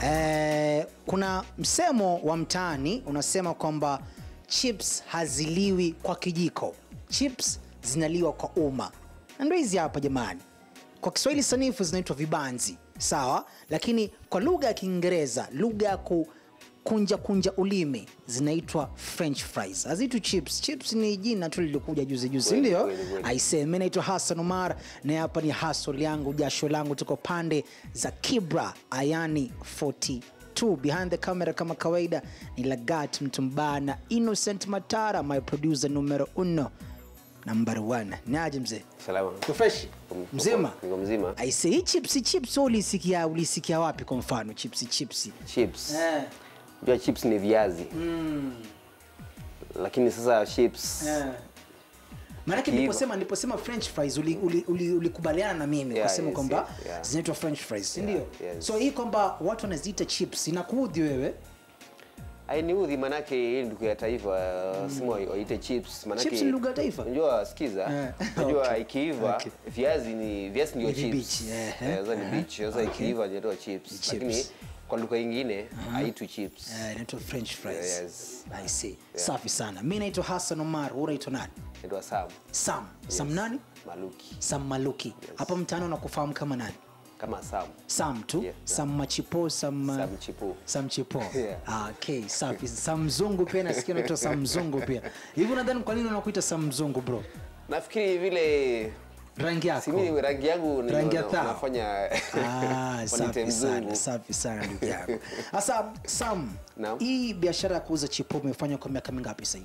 Eh, kuna msemo wa mtaani unasema kwamba chips haziliwi kwa kijiko, chips zinaliwa kwa umma, na ndio hizi hapa jamani. Kwa Kiswahili sanifu zinaitwa vibanzi, sawa, lakini kwa lugha ya Kiingereza, lugha ya kukunja kunja ulimi zinaitwa french fries, haziitwi chips. Chips ni jina tu lilikuja juzi juzi, Kweli, ndio kweli, kweli. aisee. Mimi naitwa Hassan Omar na hapa ni hustle yangu, jasho langu, tuko pande za Kibra Ayani 42 behind the camera kama kawaida ni Lagat Mtumbana Innocent Matara, my producer numero uno number one. Naje mzee, Salama. uko fresh Uko- mzima? Niko mzima. Aise, hii chips chips wewe ulisikia ulisikia wapi? Kwa mfano chips chips Chips. eh, Unajua chips ni viazi. Lakini sasa chips eh. Maanake Hivyo. niliposema niliposema french fries ulikubaliana uli, uli ulikubaliana na mimi Yeah, kusema yes, kwamba yes, yeah. zinaitwa french fries, si Yeah, ndio? yes. So hii kwamba watu wanaziita chips inakuudhi wewe? ainiudhi manake hii ndugu ya taifa sema waite chips manake Chips ni lugha ya taifa? unajua sikiza Eh, unajua okay. ikiiva Okay. viazi ni viazi ndio Ni chips vibichi, eh, Eh, eh, sasa ni eh, bichi sasa okay. ikiiva inaitwa chips Chips. lakini kwa lugha nyingine haitwi chips Eh, inaitwa french fries. Yes. I see. Safi sana. Mimi naitwa Hassan Omar, wewe unaitwa nani? inaitwa sam Sam. Sam nani? maluki Sam Maluki. Hapa mtaani unakufahamu kama nani? kama sam Sam tu? Yeah. Sam Machipo, Sam uh, sam chipu Sam Chipo. Yeah. Ah, okay, safi. Sam Mzungu pia nasikia unaitwa Sam Mzungu pia. Hivi unadhani kwa nini unakuita Sam Mzungu bro? nafikiri vile Rangi yako. simi rangi yangu ni- Rangi ya na- thao. nafanya Ah, wanite safi sana, mzungu safi sana ndugu yangu. Sasa Sam, Naam. hii biashara ya kuuza chipo umefanya kwa miaka mingapi sasa hivi?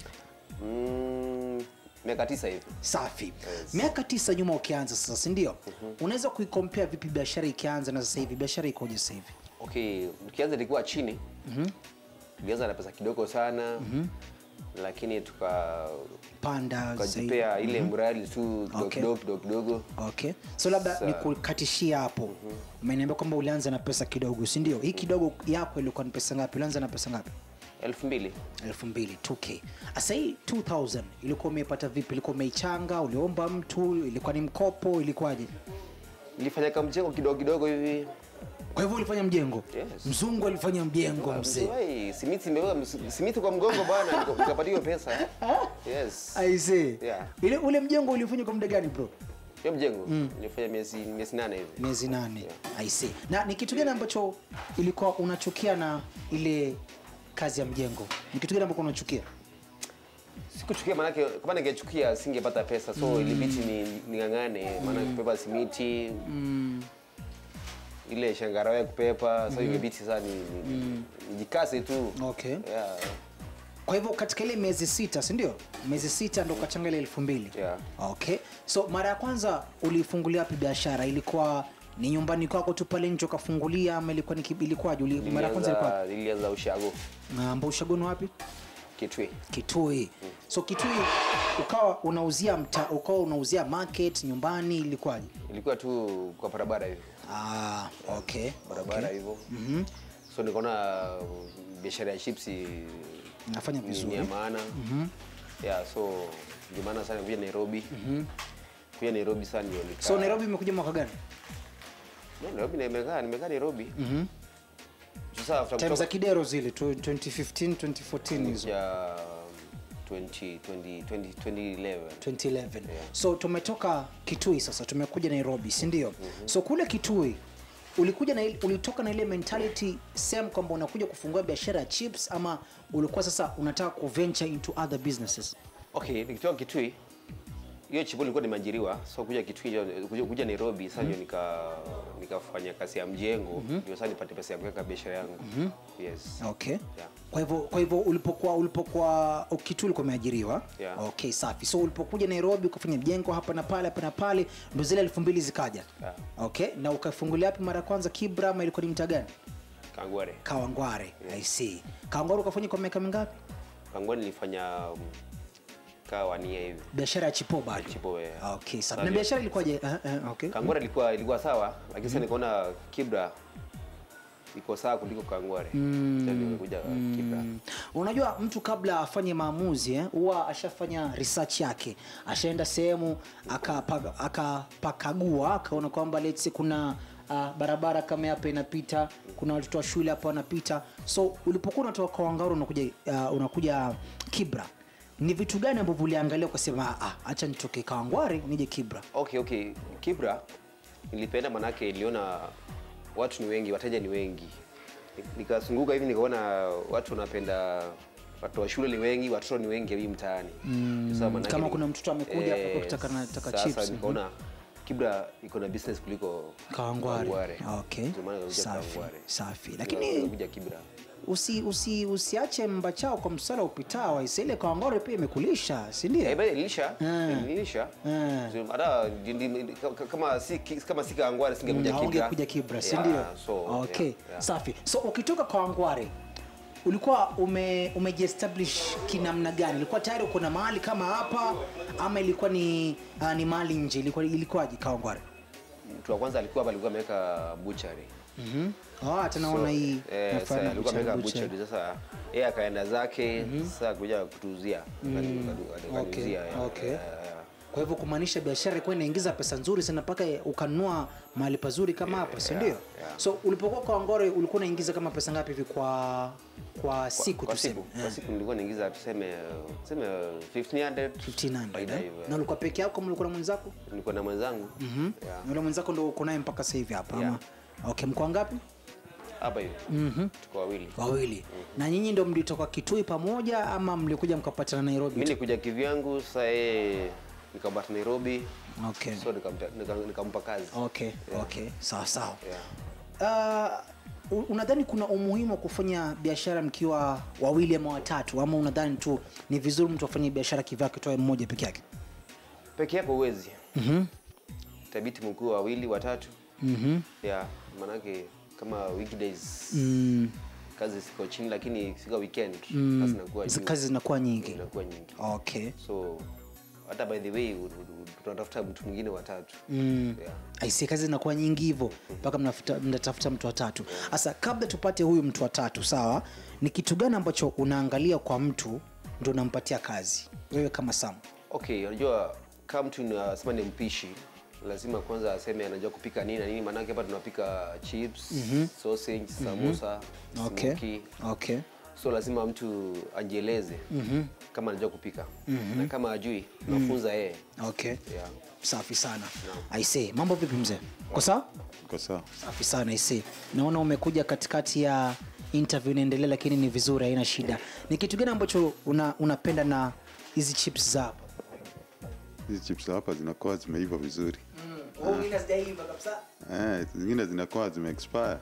Mm, miaka tisa hivi Safi. Miaka tisa nyuma ukianza sasa, si ndio? Unaweza kuikompea vipi biashara ikianza na sasa hivi? Biashara ikoje sasa hivi? okay tukianza ilikuwa chini tulianza na pesa kidogo sana lakini tuka Panda zaidi. tukajipea ile mradi tu kidogo Okay. kidogo kidogo kidogo Okay. So labda Sa- nikukatishia hapo. Umeniambia kwamba ulianza na pesa kidogo, si ndio? Hii kidogo yako ilikuwa ni pesa ngapi? Ulianza na pesa ngapi? elfu mbili elfu mbili 2k sasa hii 2000 ilikuwa umeipata vipi ilikuwa umeichanga uliomba mtu ilikuwa ni mkopo ilikuwaje nilifanya kamjengo kidogo kidogo hivi kwa hivyo ulifanya mjengo Yes. mzungu alifanya mjengo mzee Mzee, simiti imebeba simiti kwa mgongo bwana nika- nikapata hiyo pesa yes aisee Yeah. ile ule mjengo ulifanya kwa muda gani bro hiyo mjengo nilifanya miezi miezi nane hivi miezi nane aisee na ni kitu gani ambacho ilikuwa unachukia na ile kazi ya mjengo ni kitu gani ambacho unachukia sikuchukia manake kama ningechukia singepata pesa so ilibidi ni ning'ang'ane maana kupepa simiti ile shangarawe ya kupepa so ingebidi sasa ni, ni, ni, nijikase tu Okay. yeah. kwa hivyo katika ile miezi sita si ndio miezi sita ndo ukachanga ile elfu mbili Yeah. okay so mara ya kwanza ulifungulia wapi biashara ilikuwa ni nyumbani kwako tu pale nje ukafungulia ama ilikuwa ni ki- ilikuwaje Uli- mara ya kwanza ilikuwa Nilianza- nilianza ushago ambao ushagoni wapi kitwi kitui so kitui ukawa unauzia mta, ukawa unauzia market nyumbani ilikuwaje ilikuwa tu kwa barabara hivi ah, okay barabara hivyo so nikaona uh, biashara ya chipsi nafanya ni- ni vizuri ya maana yeah so ndio maana sana kuja nairobi kuja nairobi sana ndio nika so nairobi imekuja mwaka gani No, nairobi nimekaa nimekaa nairobi sasa after time za kutoka kidero zile tu- 2015 2014 hizo ya 20 20 20 2011 2011 so tumetoka kitui sasa tumekuja nairobi si ndio so kule kitui ulikuja na ile- ulitoka na ile mentality same kwamba unakuja kufungua biashara ya chips ama ulikuwa sasa unataka kuventure into other businesses okay nikitoka kitui hiyo chipo nilikuwa nimeajiriwa so kuja kitui ndio- kuja, kuja nairobi sasa ndio nika nikafanya kazi ya mjengo ndio sasa nipate pesa ya kuweka biashara yangu yes okay Yeah. kwa hivyo kwa hivyo ulipokuwa ulipokuwa kitui ulikuwa umeajiriwa Yeah. okay safi so ulipokuja nairobi ukafanya mjengo hapa na pale hapa na pale ndo zile elfu mbili zikaja Yeah. okay na ukafungulia wapi mara ya kwanza kibra ama ilikuwa ni mtaa gani kangware kawangware i see kawangware ukafanya kwa miaka mingapi kangware nilifanya um, kaa wania hivi biashara ya chipo bado chipo eh. okay sawa Sasa na ndio- biashara ilikuwaje uh, uh, okay kangware ilikuwa ilikuwa sawa lakini sasa nikaona kibra iko sawa kuliko kangware Sasa ndio nikakuja kibra unajua mtu kabla afanye maamuzi eh, huwa ashafanya research yake ashaenda sehemu akapa- akapakagua akaona kwamba let's say kuna uh, barabara kama hapa inapita kuna watoto wa shule hapa wanapita so ulipokuwa unatoka kawangaro unakuja uh, unakuja kibra ni vitu gani ambavyo uliangalia ukasema ah, hacha nitoke kawangware nije kibra okay okay kibra nilipenda manake niliona watu ni wengi wateja ni wengi nikazunguka hivi nikaona watu wanapenda watu wa shule ni wengi watoto ni wengi hivi mtaani Sasa manake kama ni- kuna mtoto amekuja hapa Eh, kutaka na- taka sasa chips, nikaona kibra iko na business kuliko kawangware okay. Ndio maana nikakuja safi Kawangware. safi Ndio lakini nikakuja kibra usi, usi, usiache mbachao kwa msala upitao isaile kawangware pia imekulisha sindio Eh, bali nilisha Mm. nilisha Mm. So, hata ndi- ndi- ka- ka- kama si kama si Kawangware singekuja kibra aungekuja kibra sindio Yeah, so, okay yeah, yeah. safi so ukitoka kawangware ulikuwa ume umejiestablish kinamna gani ilikuwa tayari uko na mahali kama hapa ama ilikuwa ni uh, ni mahali nje ilikuwa ilikuwaje kawangware mtu wa kwanza alikuwa hapa alikuwa ameweka butchery Mhm. Ah, hata naona hii eh, nafanya sasa alikuwa butchery, ameweka butchery. butchery sasa yeye akaenda zake sasa kuja kutuuzia Okay, akaniuzia okay. kwa hivyo kumaanisha biashara ilikuwa inaingiza pesa nzuri sana mpaka ukanunua mahali pazuri kama hapa si ndio yeah. so ulipokuwa kwa ngore ulikuwa unaingiza kama pesa ngapi hivi kwa kwa siku kwa tuseme siku kwa siku nilikuwa naingiza tuseme tuseme 1500 1500 faida eh? hivyo, na ulikuwa peke yako ama ulikuwa na mwenzako nilikuwa na mwenzangu yeah. yule mwenzako ndo uko naye mpaka sasa hivi hapa Yeah. ama okay mkoa ngapi hapa hivi tuko wawili wawili na nyinyi ndo mlitoka kitui pamoja ama mlikuja mkapatana nairobi mimi nikuja kivyangu sasa yeye nikabata Nairobi okay so nikamta- nika- nikampa kazi okay okay sawa sawa yeah. uh, u- unadhani kuna umuhimu wa kufanya biashara mkiwa wawili ama watatu ama unadhani tu ni vizuri mtu afanye biashara kivyake toe mmoja peke yake peke yako uwezi mm-hmm. tabiti mkuu wawili watatu Mm-hmm. yeah manake kama weekdays Mm, kazi ziko chini lakini sika weekend kazi inakuwa zi- juu, kazi zinakuwa nyingi inakuwa nyingi okay so hata by the way u- u- u- tunatafuta mtu mwingine watatu mm. yeah. aisi kazi zinakuwa nyingi hivyo mpaka mnafuta- mnatafuta mtu watatu sasa kabla tupate huyu mtu watatu sawa ni kitu gani ambacho unaangalia kwa mtu ndo unampatia kazi wewe kama sam okay unajua kama mtu nasema ni mpishi lazima kwanza aseme anajua kupika nini na nini maanake hapa tunapika chips sausage samosa okay smoky. okay so lazima mtu ajieleze kama anajua kupika na kama ajui nafunza yeye okay yeah. safi sana aise mambo vipi mzee ko sawa Kwa sawa. safi sana aise naona umekuja katikati ya interview inaendelea lakini ni vizuri haina shida ni kitu gani ambacho una, unapenda na hizi chips za hapa Hizi chips hapa zinakuwa zimeiva vizuri. mm. kabisa Eh, zingine zinakuwa zime expire.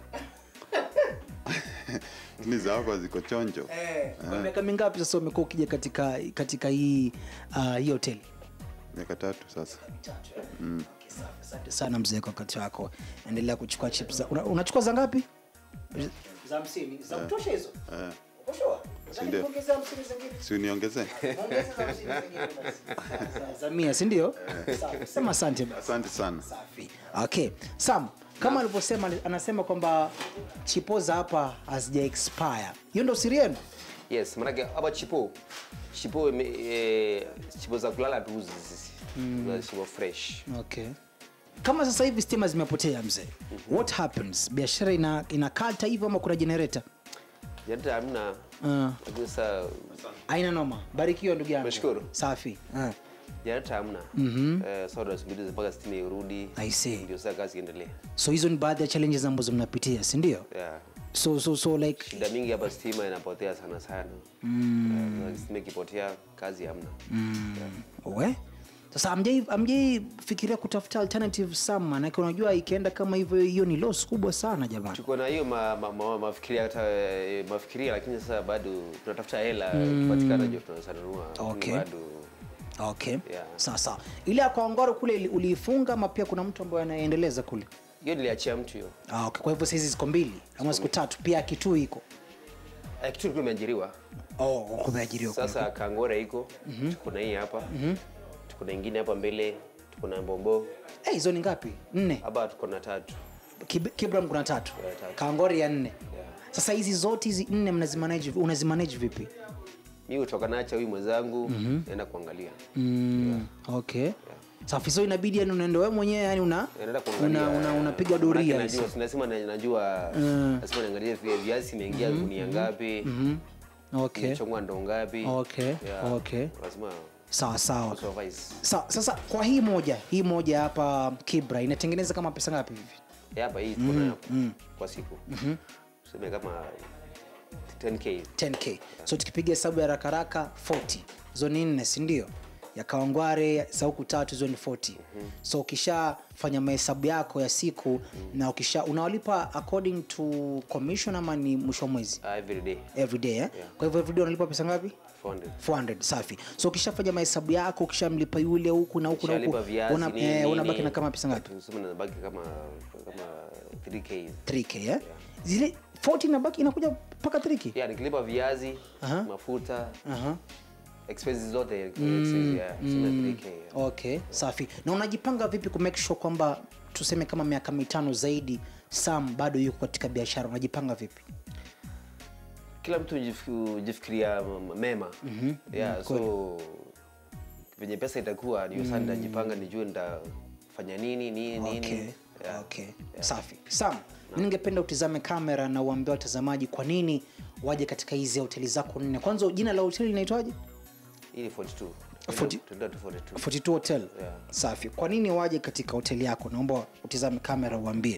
Lakini za hapa ziko chonjo. Eh, kwa miaka mingapi sasa umekuwa ukija katika katika hii uh, hii hoteli Miaka tatu sasa. Okay, sawa. asante sana mzee kwa wakati wako endelea kuchukua chips za, una, unachukua za ngapi za hamsini za kutosha hizo Eh, Uko sure? Nataka ndio. nikuongezee hamsini zingine. si uniongezee? Ongeza za hamsini zingine basi. Za- za mia si ndio Sawa. sema asante basi Asante sana. safi okay sam kama alivyosema anasema kwamba chipo za hapa hazija expire hiyo ndo siri yenu yes maanake hapa chipo chipo ime- eh, chipo za kulala tuuzi sisi mm. chipo fresh okay kama sasa hivi stima zimepotea mzee what happens biashara ina, ina kata hivyo ama kuna generator janata hamna uh, lakini sasa aina noma barikiwa ndugu yangu Nashukuru. safi uh. janata hamna eh, sasa tunasubiri mpaka stima irudi I see. ndio sasa kazi iendelee so hizo ni baadhi ya challenges ambazo mnapitia si ndio yeah. so, so, so like shida mingi hapa stima inapotea sana sana mm. uh, stima ikipotea kazi hamna we sasa amjai amjai fikiria kutafuta alternative sam manake unajua ikienda kama hivyo hiyo ni loss kubwa sana jamani tuko na hiyo ma, ma, ma, mafikiria hata eh, mafikiria lakini sasa bado tunatafuta hela ikipatikana ndio tunasanunua Okay. bado okay Yeah. sawa sawa ile ya Kawangware kule ili- uliifunga ama pia kuna mtu ambaye anaendeleza kule hiyo niliachia mtu hiyo ah, okay. kwa hivyo saizi ziko mbili ama siku tatu pia kitui iko Eh, kitu ilikuwa imeajiriwa oh, kumeajiriwa kule. sasa kangore iko tuko na hii hapa tuko na ingine hapa mbele tuko na mbombo Eh, hizo ni ngapi nne hapa tuko na tatu Kib- kibram kuna tatu Yeah, tatu. kangori ya nne Yeah. sasa hizi zote hizi nne mnazimanage unazimanage vipi mi kutoka nacha huyu mwenzangu naenda kuangalia mm, okay safi so inabidi yani unaenda wewe mwenyewe yani una naenda kuangalia una, una, unapiga Manake doria najua si lazima na- najua lazima niangalie vi- viazi imeingia gunia ngapi okay imechongwa ndo ngapi Okay, Yeah, okay. lazima sawa sawa supervise Sa, sasa kwa hii moja hii moja hapa kibra inatengeneza kama pesa ngapi hivi Ya, hapa hii tuko nayo hapa kwa siku tuseme kama 10k 10k so tukipiga hesabu ya rakaraka 40 hizo ni nne sindio ya kawangware za huku tatu hizo ni 40 so ukishafanya mahesabu yako ya siku na ukisha unawalipa according to commission ama ni mwisho wa mwezi uh, every day every day eh? kwa hivyo every day unalipa pesa ngapi 400 400 safi so ukishafanya mahesabu yako ukishamlipa yule huku na huku na huku Shalipa viazi, una, nini, eh, nini. unabaki na kama pesa ngapi Tuseme nabaki kama kama 3k 3k eh? zile 40 inabaki inakuja mpaka 3k yeah, nikilipa viazi Aha. mafuta Aha. expenses zote expenses, yeah, tuseme 3k yeah. okay safi na unajipanga vipi ku make sure kwamba tuseme kama miaka mitano zaidi sam bado yuko katika biashara unajipanga vipi kila mtu hujif- hujifikiria m- mema yeah, so venye pesa itakuwa ndio saa nitajipanga nijue nitafanya nini nini okay. nini yeah. okay. safi sam mi ningependa utizame kamera na uambia watazamaji kwa nini waje katika hizi hoteli zako nne kwanza jina la hoteli linaitwaje hii ni 42 Forty- Tunaenda tu 42 42 hotel Yeah. safi kwa nini waje katika hoteli yako naomba utizame kamera uambie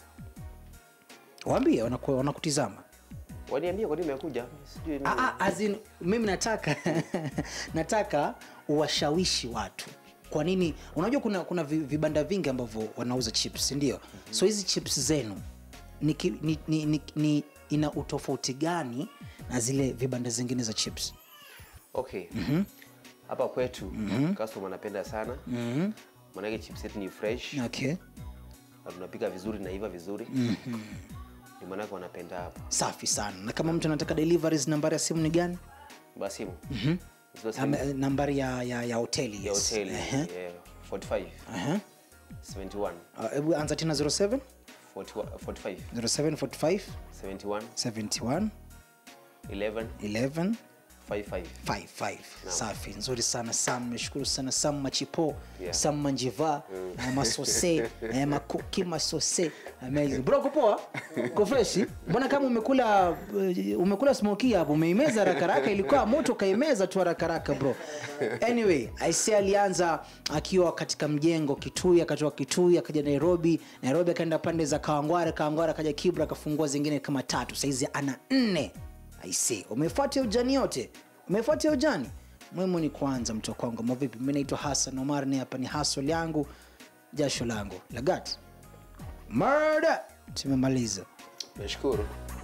waambie wanaku- wanakutizama waniambia kwa nini umekuja sijui nini. Ah, ah, as in, mimi nataka nataka uwashawishi watu kwa nini unajua kuna kuna vi- vibanda vingi ambavyo wanauza chips ndio so hizi chips zenu ni, ki- ni, ni, ni, ni ina utofauti gani na zile vibanda zingine za chips okay hapa kwetu customer anapenda sana maanake chips yetu ni fresh okay na tunapika vizuri na iva vizuri ndio maanake wanapenda hapa safi sana na kama mtu anataka deliveries nambari ya simu ni gani basimu Zero seven- Ame- nambari ya, ya, ya hoteli ya yes. hoteli Ehe. yeah, 45 Aha. 71 Ah, hebu anza tena 07 41 45 0745 71 71 11 11 55 55 safi nzuri sana sam meshukuru sana sam machipo Yeah. sam manjiva mm. masose eh, makuki masose amazing bro uko poa uko freshi mbona kama umekula eh, umekula smoki hapo umeimeza rakaraka ilikuwa moto kaimeza tu rakaraka bro anyway aise alianza akiwa katika mjengo kitui akatoka kitui akaja nairobi nairobi akaenda pande za kawangware kawangware akaja kibra akafungua zingine kama tatu saizi ana nne aise umefuata ujani yote umefuata ujani muhimu ni kwanza mtu wa kwangu mavipi mi naitwa hasan omar ni hapa ni hasol yangu jasho langu lagat murder tumemaliza nashukuru